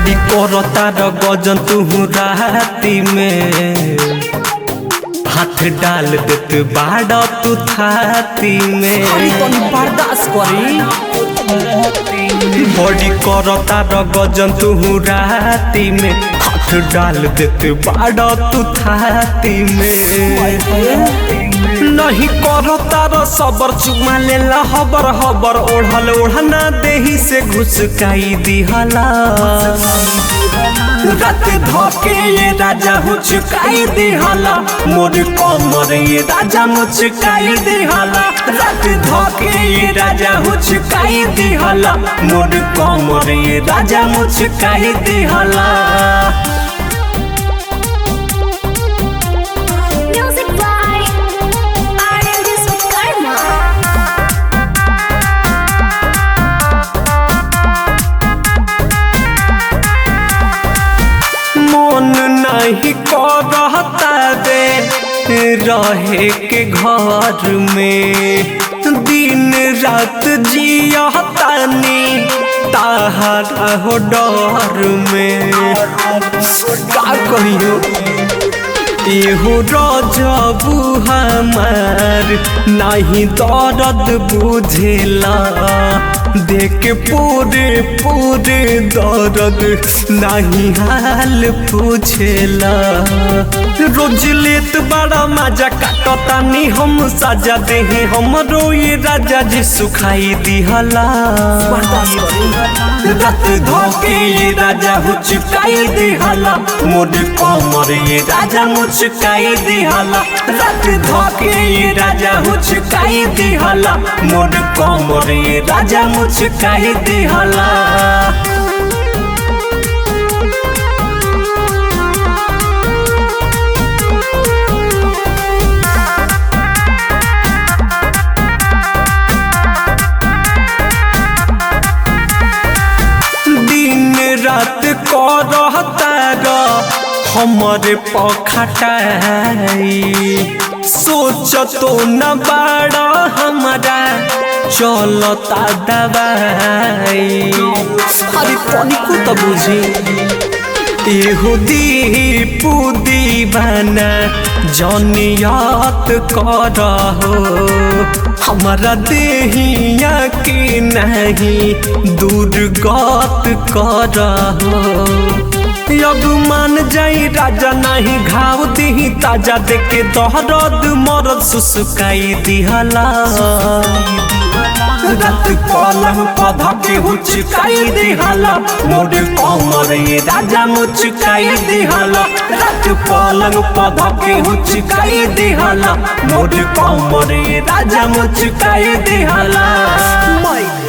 बड़ी करता र गजन तू राती में हाथ डाल देत बाड़ा तू थाती में अरे तनी बर्दाश्त करी बड़ी करता र गजन तू राती में हाथ डाल देत बाड़ा तू थाती में नहीं करता र सबर चुमा लेला हबर हबर ओढ़ल ओढ़ना देही से घुसकाई दिहला रात धोके ये राजा हुचकाई दिहला मोर कमर ये राजा मुचकाई दिहला रात धोके ये राजा हुचकाई दिहला मोर कमर ये राजा मुचकाई दिहला Music by R&B Karma. मन नहीं करता दे रहे के घर में दिन रात जियतानी ताहरा हो डर में का कहियो एहो रजबू हमार नहीं दर्द बुझेला देख पूरे पूरे दर्द नहीं हाल पूछेला रोज लेत बड़ा मजा काटतानी हम सजा देहे हमरो ये राजा जी सुखाई दिहला बर्दाश्त करी रात धोके ये राजा हुचकाई दिहला मोर कमर ये राजा मुचकाई दिहला रात धोके ये राजा हुचकाई दिहला मोर कमर ये राजा मुचकाई दिहला दिन रात करता र हमरे पखटाई सोच तो न बाड़ा हमारा चलता दवाई अरे तनिको त बुझी एहो दीपू दीवाना जनियत कर हो हमारा देहिया के नहीं दुर्गत कर हो अब मान जाई राजा नहीं घाव दिही ताजा देके दहरद मरद सुसुकाई दिहला रात पलंग पधा के हुचकाई दिहला मोर कमर ये राजा मुचकाई दिहला रात पलंग पधा के हुचकाई दिहला मोर कमर ये राजा मुचकाई दिहला माय